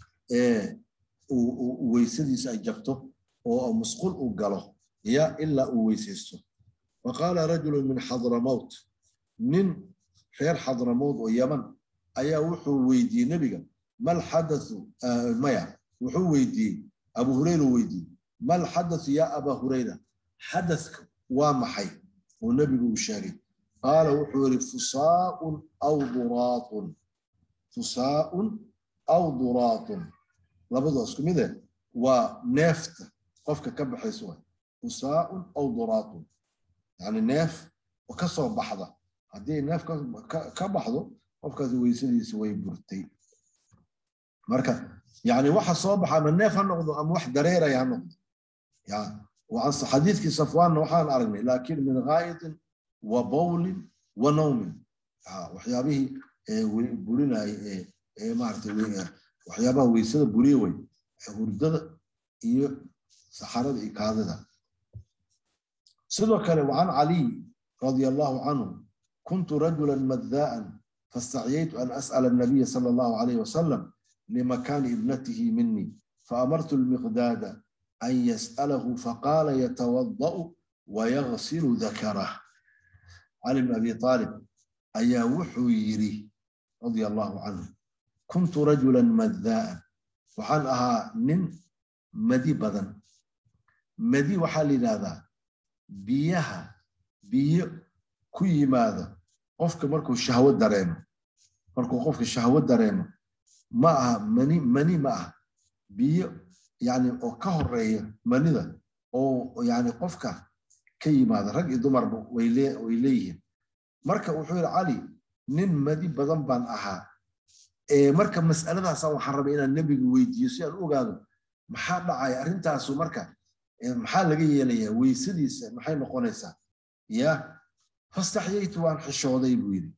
weysadiisa ay jabto oo musqul uu galo ya ilaa uu weysaysto faqaala rajulu min xadramowt nin reer xadramowt oo yaman ayaa wuxuu weydiiyey nebiga mal xadathu maya wuxuu weydiiyey abu hurayra weydiiyey mal xadathu yaa aba hurayra xadathka waa maxay oo nebigu uu sheegay qaala wuxuu yidhi fusaaun aw duraatun fusaaun aw duraatun labadoo isku mide waa neefta qofka ka baxaysa waay fusaaun aw duraatun yani neef oo ka soo baxda haddii neef ka baxdo qofkaasi weysadiisa way burtay marka yani waxa soo baxa ama neef ha noqdo ama wax dareeraya ha noqdo xadiidkii safwaanna waxaan aragnay laakiin min gaa'itin wa bawlin wa nawmin waxyaabihii burinaya ee maaragtay waxyaabaha weysada buriye wey hurdada iyo saxarada iyo kaadida sidoo kale wacan caliy radia allahu canhu kuntu rajula maddaa'an faاstacyaytu an as'ala الnabiya salى allahu alayh wasalam limakani ibnatihi mini faamartu lmiqdaada an yas'alahu faqala yatawada'u wayagsilu dakarah cali bn abi aalib ayaa wuxuu yidhi radia allahu canhu kuntu rajulan maddaa'an waxaan ahaa nin madi badan madi waxaa la yidhahdaa biyaha biyo ku yimaada qofka markuu shahwo dareemo markuu qofka shahwo dareemo ma aha mani mani ma aha biyo yani oo ka horeeya manida oo yani qofka ka yimaada rag iyo dumarba way leeyihiin marka wuxuu yidhi cali nin madi badan baan ahaa marka mas'aladaasa waxaan rabay inaan nebiga weydiiyo si aan u ogaado maxaa dhacaya arrintaasu marka maxaa laga yeelayaa weysadiisa maxay noqonaysaa ya fastaxyaytu waan xishooday buu yidhi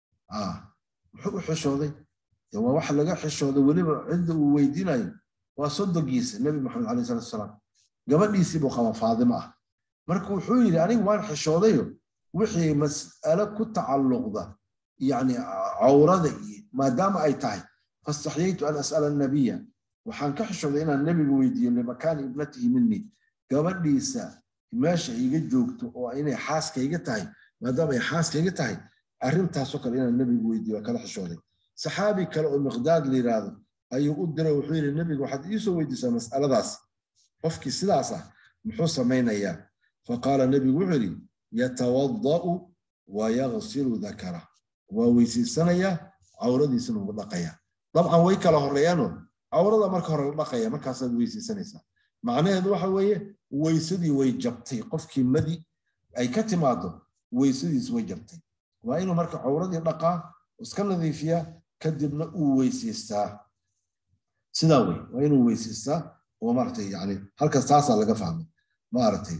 muxuu u xishooday waa wax laga xishooday weliba cidda uu weydiinayo waa sodogiisa nebi maxamed alayh salatu salaam gabadhiisii buu qaba faadimo ah marka wuxuu yidhi anigu waan xishoodayo wixii mas'alo ku tacalluqda yani cawrada iyo maadaama ay tahay fastaxyaytu an as'ala annabiya waxaan ka xishooday inaan nebiga weydiiyo limakaani ibnatihi minii gabadhiisa meesha iga joogto oo inay xaaskayga tahay maadaama ay xaaskayga tahay arrintaasoo kale inaan nebiga weydiiyo waa kala xishooday saxaabi kale oo miqdaad la yidhaahdo ayuu u diray wuxuu yidhi nebiga waxaad iisoo weydiisaa mas'aladaas qofkii sidaas ah muxuu samaynayaa faqaala nebigu wuxuu yidhi yatawada'u wa yagsilu dakara waa weysaysanayaa cawradiisana wuu dhaqayaa dabcan way kala horeeyaano cawrada marka hore la dhaqaya markaasaad weysaysanaysaa macnaheedu waxa weeye weysadii way jabtay qofkii madi ay ka timaado weysadiis way jabtay waa inuu marka cawradii dhaqaa iska nadiifiyaa kadibna uu weysaystaa sidaa wey waa inuu weysaystaa oo maaragtay yani halkaas taasaa laga fahmay maaragtay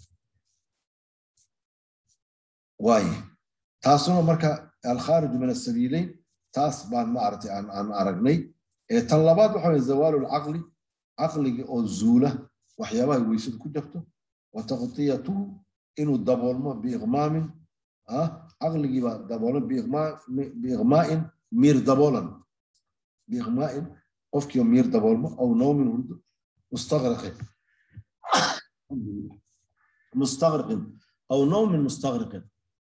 waaye taasuna marka alkhaariju min asabiileyn taas baan maaragtay aan aragnay tan labaad waxa weye zawaalu lcaqli caqliga oo zuula waxyaabaha weysadu ku jabto wa taqtiyatuhu inuu daboolmo biiqmaamin caqligiiba daboolan biiqmaa'in miir daboolan biiqmaa'in qofkiiba miir daboolmo aw nawmin hurdo mustaqriqin mustaqriqin aw nawmin mustaqriqin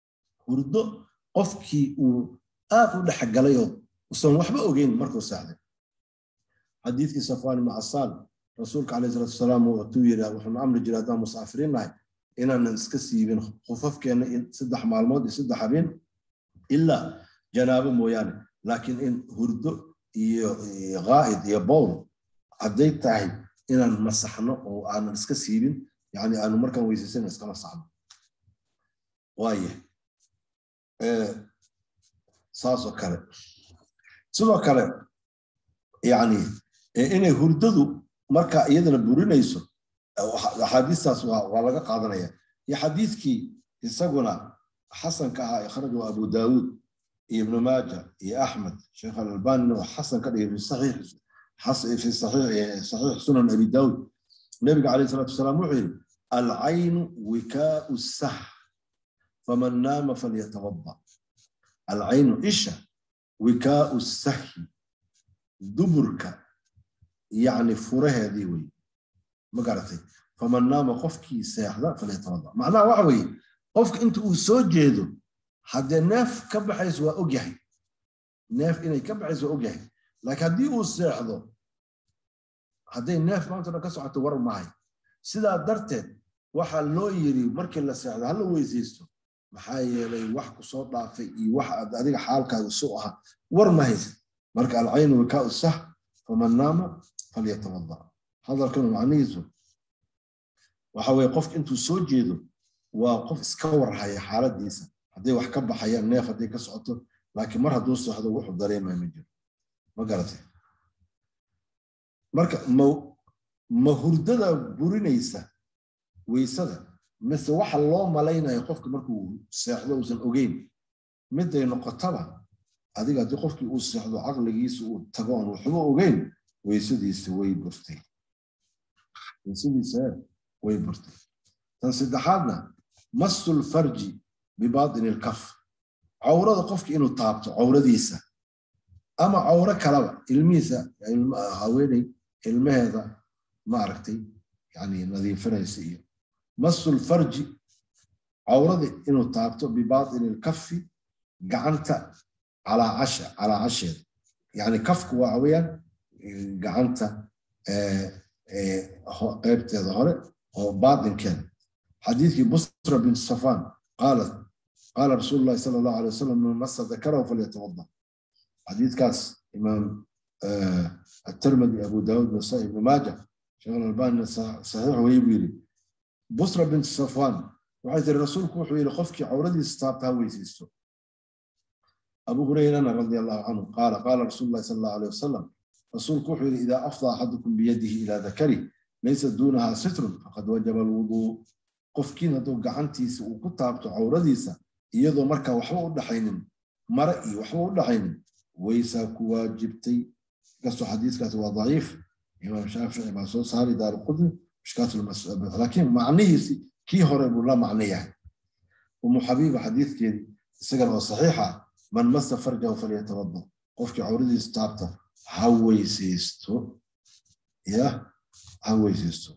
hurdo qofkii uu aad u dhexgalayoo usan waxba ogeyn markuu seexday xadiidkii safwaan ibnu casaan rasuulka calayhi salaatu wasalaam wuxuu yidhi wuxuuna amri jiray haddaan musaafiriin nahay inaanan iska siibin khufafkeenna saddex maalmood iyo saddex habeen ilaa janaabo mooyaane laakiin in hurdo iyo qaa'id iyo bowl hadday tahay inaan masaxno oo aanan iska siibin yani aanu markaan weysaysan iska masaxno waaye saasoo kale sidoo kale yani inay hurdadu marka iyadana burinayso axaadiistaas waa laga qaadanaya iyo xadiidkii isaguna xasanka ahaa ikhrajahu abu daawuud iyo ibnu maaja iyo axmed sheekh alalbanina waa xasan ka dhigay fi saxiix sunan abi daawuud nabiga calayh salatu wasalaam wuxuu yidhi alcaynu wikaau sah faman naama falyatawada alcaynu isha wikaau sahi duburka yani furaheedii wey ma garatay faman naama qofkii seexda falyatawada macnaha waxa weeye qofka inta uu soo jeedo haddee neef ka baxayso waa ogyahay neef inay ka baxayso waa ogyahay laakiin haddii uu seexdo hadday neef maanta dhan ka socoto war mahay sidaa darteed waxaa loo yiri markii la seexdo hala weysaysto maxaa yeelay wax ku soo dhaafay iyo wax aad adiga xaalkaaga su ahaa war ma haysa marka alcaynu wikaau sah faman naama falyatawada hadalkan macnihiisu waxa weye qofka intuu soo jeedo waa qof iska warhaya xaaladiisa hadday wax ka baxayaan neef hadday ka socoto laakiin mar hadduu seexdo wuxuu dareemaya ma jiro ma garatay marka ma hurdada burinaysa weysada mise waxa loo malaynayo qofka markuu seexdo uusan ogeyn miday noqotaba adiga haddii qofkii uu seexdo caqligiisa uu tago oon waxba ogeyn weysadiisa way burtay weysadiisa way burtay tan saddexaadna masul farji bibaatini ilkaf cawrada qofka inuu taabto cawradiisa ama cawro kalaba ilmihiisa haweeney ilmaheeda maaragtay yani nadiifinaysa iyo masul farji cawrada inuu taabto bibaatini ilkafi gacanta calaacasha calaacasheeda yani kafku waa weyaan gacanta qeybteeda hore oo baatinkeeda xadiidkii busra bin safan qaalat qaala rasuulu llahi sala allahu alay wasalam man masa dakarahu falyatawada xadiidkaas imaam الترمذي أبو داود نسائي ابن ماجه شيخ الألباني صحيح ويبيري بصرة بنت صفوان وحيث الرسول كوحو إلى خفك عوردي استابتها ويسيستو أبو هريرة رضي الله عنه قال قال رسول الله صلى الله عليه وسلم رسول كوحو إذا أفضى أحدكم بيده إلى ذكره ليس دونها ستر فقد وجب الوضوء قفكين هدو قعنتيس وكتابتو عورديسا iyadoo marka waxba u dhaxaynin mare iyo waxba u dhaxaynin waysaa ku waajibtay kastoo xadiiskaasi waa daciif imaam shaafici baa soo saari daaru qudni mishkaatulmasabit laakiin macnihiisi kii hore buu la macno yahay umu xabiiba xadiidkeedii isagana oo saxiixa man masa farjahu falyatawada qofkii cawradiisa taabta ha weysaysto ya ha weysaysto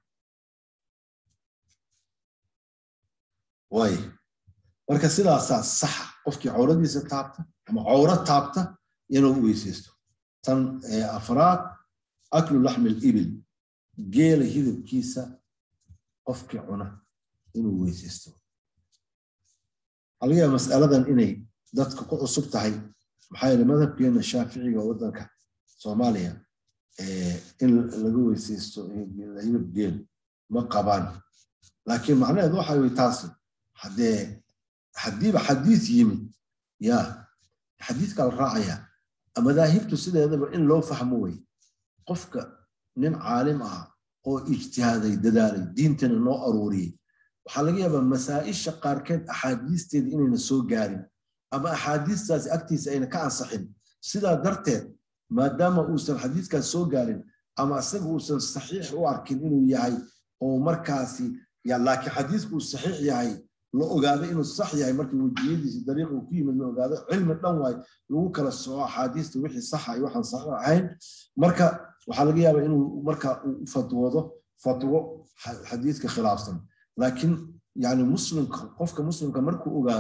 waay marka sidaasaa saxa qofkii cawradiisa taabta ama cawro taabta inuu weysaysto tan afraad aklu laxmi libil geela hilibkiisa qofkii cuna inuu weysaysto waxaa laga yaaba mas'aladan inay dadka ku cusub tahay maxaa yeele madhabkeena shaaficiga waddanka soomaaliya in laga weysaysto hilib geel ma qabaan laakiin macnaheedu waxa wey taasi haddee haddiiba xadiis yimid ya xadiidkaa la raacaya madaahibtu sideedaba in loo fahmo wey qofka nin caalim ah oo ijtihaaday dadaalay diintana noo aruuriyey waxaa laga yaabaa masaa'isha qaarkeed axaadiisteeda inayna soo gaarin ama axaadiistaasi agtiisa ayna ka ansaxin sidaa darteed maadaama uusan xadiiskaas soo gaarin ama isaga uusan saxiix u arkin inuu yahay oo markaasi laakiin xadiisku uu saxiix yahay la ogaaday inuu sax yahay markii wejiyadiisi dariiqa uu ku yimid la ogaado cilmi dhan waay lagu kala soco axaadiista wixii saxa iyo waxaan sax ahayn marka waxaa laga yaabaa inuu marka uu fatwoodo fatwo xadiiska khilaafsan laakiin yani muslimka qofka muslimka markuu ogaado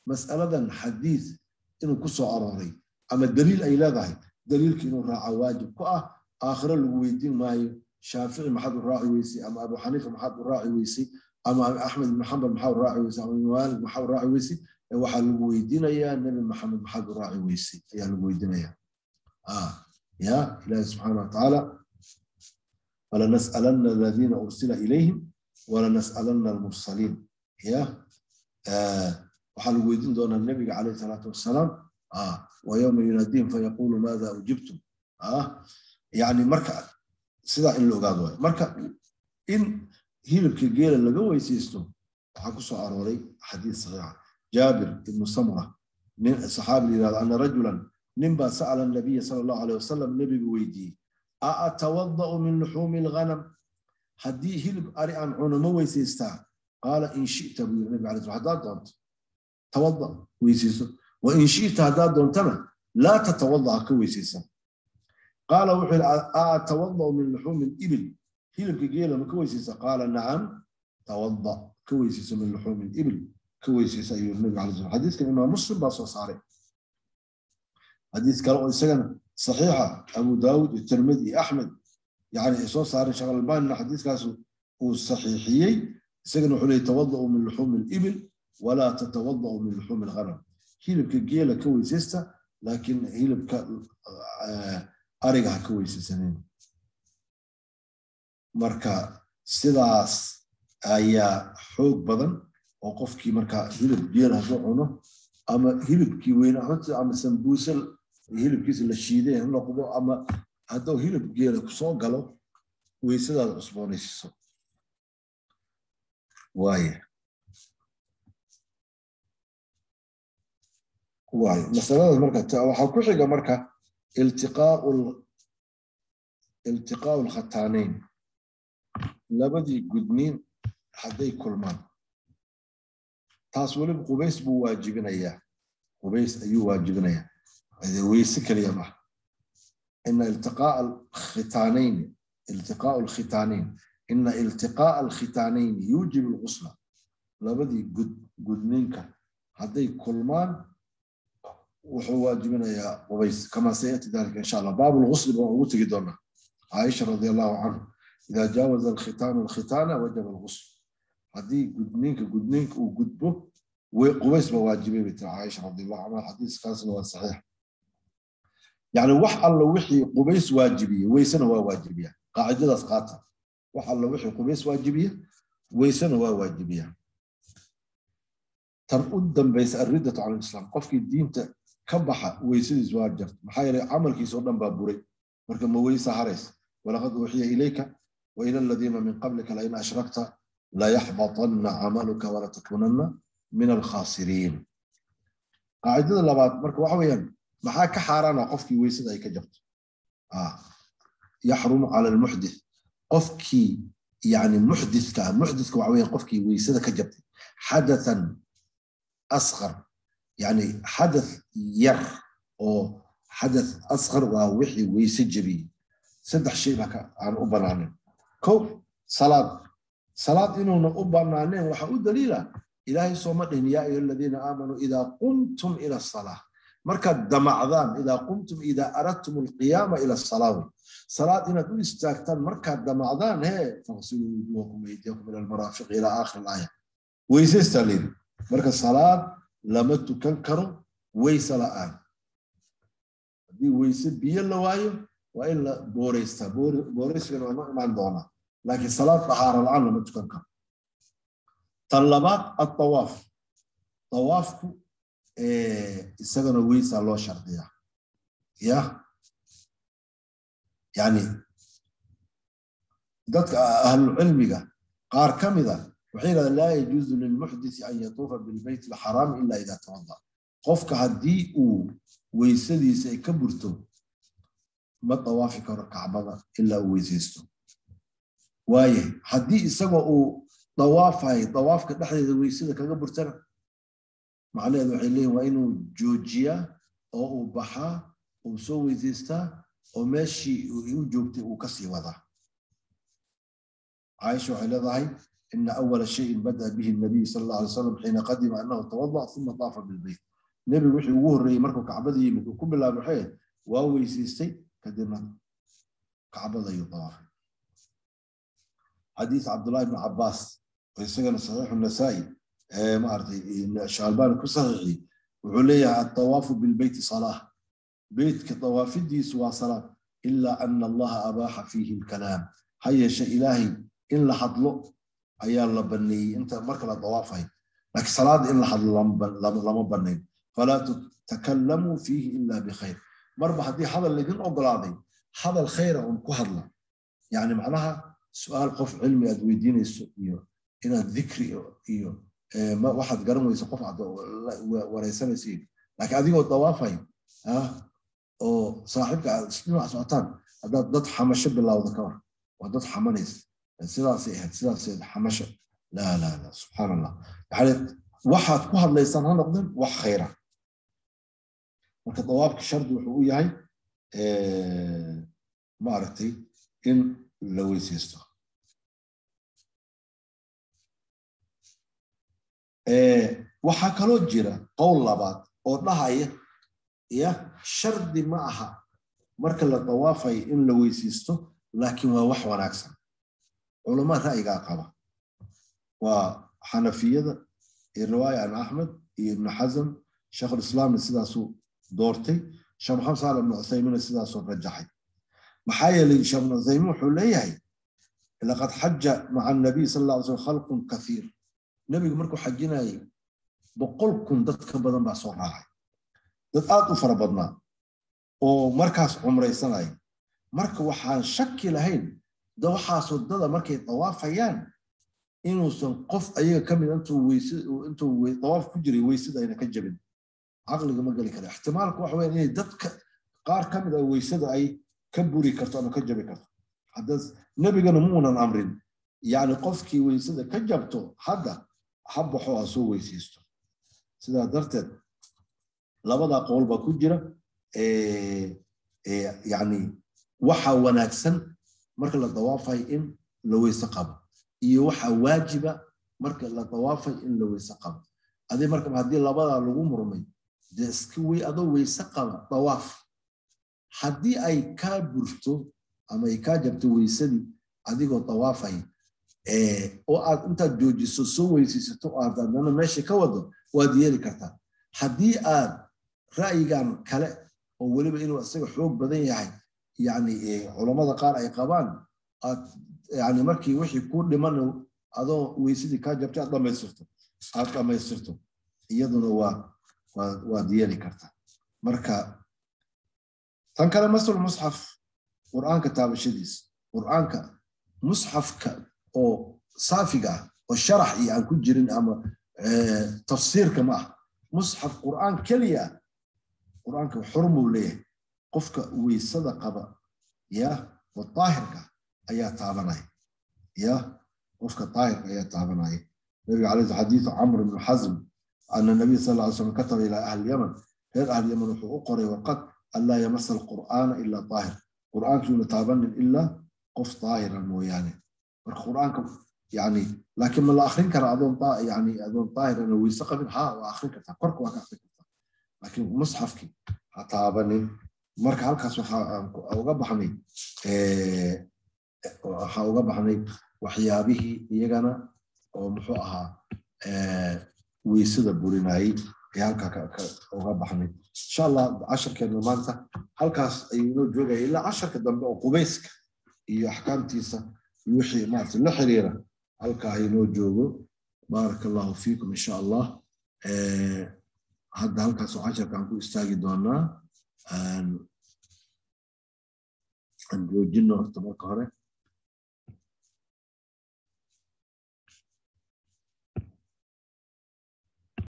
mas'aladan xadiis inuu ku soo arooray ama daliil ay leedahay daliilka inuu raaca waajib ku ah aakhiro lagu weydiin maayo shaafici maxaad u raaci weysay ama abu xaniifa maxaad u raaci weysay ama axmed ibn xambal maxaa u raaci weysay ama maalik maxaa u raaci weysay waxaa lagu weydiinayaa nebi maxamed maxaad u raaci weysay ayaa lagu weydiinayaa ya ilahi subxaana watacaala falanas'alanna aladiina ursila ilayhim walanas'alanna almursaliin ya waxaa lagu weydiin doonaa nebiga calayhi salaatu wassalaam wayowma yunaadiihim fayaqulu maada ujibtum yani marka sidaa in la ogaado waay marka in hilibka geela laga weysaysto waxaa ku soo arooray xadiis saxiixa jaabir ibnu samura nin saxaabi la yirahdo ana rajulan nin baa sa'ala nabiya sala allahu aleyh wasalam nebigu weydiiyey a atawada'u min luxuumi alghanam haddii hilib ari aan cuno ma weysaystaa qaala in shita buu yiri nabi alay slam haddaad doonto tawada weysayso wa in shita haddaad doontana laa tatawada ha ka weysaysan qaala wuxuu yidhi a atawada'u min luxuumi libil hilibka geela ma ka weysaysa qaala nacam tawada ka weysayso min luxuumi libil ka weysaysa ayuu nabiga alay slam xadiiskan imaam muslim baa soo saaray xadiis kale oo isagana saxiixa abu daawud iyo tirmidi iyo axmed yani ay soo saareen sheekh albanina xadiiskaas uu saxiixiyey isagana wuxuu leeyay tawada'u min luxuumi libil walaa tatawada'u min luxuumi alghanam hilibka geela ka weysaysta laakiin hilibka ariga ha ka weysaysanin marka sidaas ayaa xoog badan oo qofkii marka hilib geel hadduu cuno ama hilibkii weyna ama sambuuse hilibkiisa la shiiday ha noqdo ama hadduu hilib geela kusoo galo weysadaada cusboonaysiiso waaye waaye masaladaas marka waxaa ku xiga marka iltiqaau iltiqaau lkhataanayn labadii gudniin hadday kulmaan taas weliba qubays buu waajibinayaa qubays ayuu waajibinayaa weyse keliya maha ina iltiqaa alkhitaanayn iltiqaau alkhitaanayn ina iltiqaa alkhitaanayn yuujib alghusla labadii gud gudniinka hadday kulmaan wuxuu waajibinayaa qubays kama sayati dalika insha allah baabu lghusli baan ugu tegi doonaa caaisha radi allahu canhu ida jaawaza alkhitaanu alkhitaana wajaba alghusl haddii gudniinka gudniinka uu gudbo qubays ba waajibay bay tiri caaisha radiallahu canha xadiiskaasna waa saxiix yani wax alla wixii qubays waajibiye weysena waa waajibiya qaacidadaas qaata wax alla wixii qubays waajibiya weysena waa waajibiya tan u dambaysa alriddatu cala lislaam qofkii diinta ka baxa weysadiis waa jarta maxaa yeelay camalkiisa oo dhan baa buray marka ma weysa harays walaqad uuxiya ilayka wa ila aladiina min qablika lain ashrakta layaxbaطana camaluka walatakunanna min alkhasiriin qaacidada labaad marka waxa weeyaan maxaa ka xaaraana qofkii weysada ay ka jabto yaxrumu cala almuxdith qofkii yani muxdithka muxdithka waxa weeyaan qofkii weysada ka jabtay xadathan asqar yani xadath yar oo xadath asqar waa wixii weyse jebiyey saddex shay baa aan u banaanin ko salaad salaad inuuna u banaaneen waxaa u daliila ilaahay sooma dhihin yaa ayuha aladiina aamanuu idaa qumtum ila asalaa markaad damacdaan idaa qumtum idaa aradtum alqiyaama ila asalaa wey salaad inaad u istaagtaan markaad damacdaan hee faqsiluu wujuhakum waydiyakum ila almaraafiqi ila aakhir alaaya weysaystaa leedi marka salaad lama tukan karo weyse la'aan haddii weyse biyo la waayo waa in la booreystaa booreysigana waa noo imaan doonaa laakiin salaad dahaara la'aan lama tukan karo tan labaad atawaaf tawaafku isagana weysaa loo shardiyaa ya yani dadka ahlucilmiga qaar ka mida waxay yidhahdeen laa yajuuzu lilmuxdisi an yatuufa bilbeyt alxaraami ila ida tawada qofka haddii uu weysadiisa ay ka burto ma tawaafi karo kacbada ilaa uu weysaysto waaye haddii isagoo uu dawaafayo dawaafka dhexdeeda weysada kaga burtana macnaheedu waxay leeyihin waa inuu joojiyaa oo uu baxaa uu soo weysaystaa oo meeshii u joogtay uu kasii wadaa caaisha waxay leedahay ina awala shayin bada bihi nabiy sal alla alay wasalam xiina qadima anahu tawadac uma daafa bilbeyt nebigu wixii ugu horreeyey markuu kacbada yimid uu ku bilaabay waxay waa weysiistay kadibna kacbada ayuu dawaafay xadiis cabdullahi ibn cabaas oo isagana saxiixu nasaa'i maaragtay shaalbani ku saxiixiyey wuxuu leeyahay atawaafu bilbeyti salaa beytka dawaafidiisu waa salaa ilaa ana allaha abaaxa fiihi lkalaam ha yeeshe ilaahay in la hadlo ayaa la baneeyey inta marka la dawaafayo laakiin salaada in la hadlo lama banayn falaa takalamuu fiihi ila bikhayr marba haddii hadal laydin ogolaaday hadal khayra un ku hadla yani macnaha su-aal qof cilmi aad weydiinayso iyo inaad dikri iyo waxaad garan weyso qof aad wareysanayso laakiin adigoo dawaafay oo saaxiibka aad dhinac socotaan haddaad dad xamasho bilowda ka war waa dad xamanaysa sidaasay ahayd sidaasay xamasho laa laa laa subxaan allah yani waxaad ku hadlaysaan ha noqdeen wax khayra marka dawaafka shardi wuxuu u yahay maaragtay in la weysaysto waxaa kaloo jira qowl labaad oo dhahaya ya shardi ma aha marka la dawaafayo in la weysaysto laakiin waa wax wanaagsan culama ra'yigaa qaba waa xanafiyada iyo riwaaya an axmed iyo ibnu xasam sheekhulislaamna sidaasuu doortay sheekh maxamed saal ibnu cuthaymiina sidaasuu rajaxay maxaa yeelay sheekh ibnu cuthaymiin wuxuu leeyahay laqad xaja maca anabiy sal alla alay slam khalqun kathiir nebigu markuu xajinayay boqol kun dad ka badan baa soo raacay dad aad u fara badnaa oo markaas cumraysanaya marka waxaan shaki lahayn da waxaasoo dada markay dawaafayaan inuusan qof ayaga ka mid intuu dawaaf ku jiray weysada ayna ka jabin caqliga ma geli kara ixtimaalku waxa weya inay dadka qaar ka mid a weysada ay ka buri karto ama ka jabi karto hadda nebigana muunan amrin yani qofkii weysada ka jabto hadda ha baxo ha soo weysaysto sidaa darteed labadaa qowl baa ku jira yani waxa wanaagsan marka la dawaafayo in la weyse qabo iyo waxa waajiba marka la dawaafayo in la weyse qabo adi marka haddii labadaa lagu murmay dee iska wey adoo weyse qaba dawaaf haddii ay kaa burto ama ay kaa jabto weysadii adigoo dawaafay oo aad intaad joojiso soo weysaysato oo aad adana meesha ka wado waad yeeli kartaa haddii aad ra'yigan kale oo weliba inuu isaga xoog badan yahay yani culammada qaar ay qabaan aad yani markii wixii ku dhiman adoo weysadii kaa jabtay aad dhamaystirto aad dhamaystirto iyaduna waa waad yeeli kartaa marka tan kale masal musxaf qur'aanka taabashadiisa qur'aanka musxafka oo saafiga ah oo sharax iyo aan ku jirin ama tafsiirka ma ah musxaf qur'aan keliya ah qur'aanka xurmuu leeyahay qofka weysada qaba ya oo daahirka ayaa taabanaya ya qofka daahirka ayaa taabanaya nabiga calayhi xadiidu camr ibnu xasm ana nabiy sal lla ly slam kataba ilaa ahli yaman reer ahli yaman wuxuu u qoray warqad anlaa yamasa alqur'aana ilaa daahir qur'aankiuna taabanin ilaa qof daahira mooyaane marka qur'aanka yani laakiin ma la akrin kara adoon yani adoon daahirana weyse qabin ha waa akrin kartaa korka waa ka akrin kartaa laakiin musxafki ha taabanin marka halkaas waxaa uga baxnay waxaa uga baxnay waxyaabihii iyagana oo muxuu ahaa weysada burinayay ee halkaa uga baxnay insha allah casharkeena maanta halkaas ayuu inoo joogaya ilaa casharka dambe oo qubayska iyo axkaamtiisa iyo wixii maarata la xiriira halkaa inoo joogo baaraka allahu fiikum insha allah hadda halkaas oo casharka aan ku istaagi doonaa aan joojino horta marka hore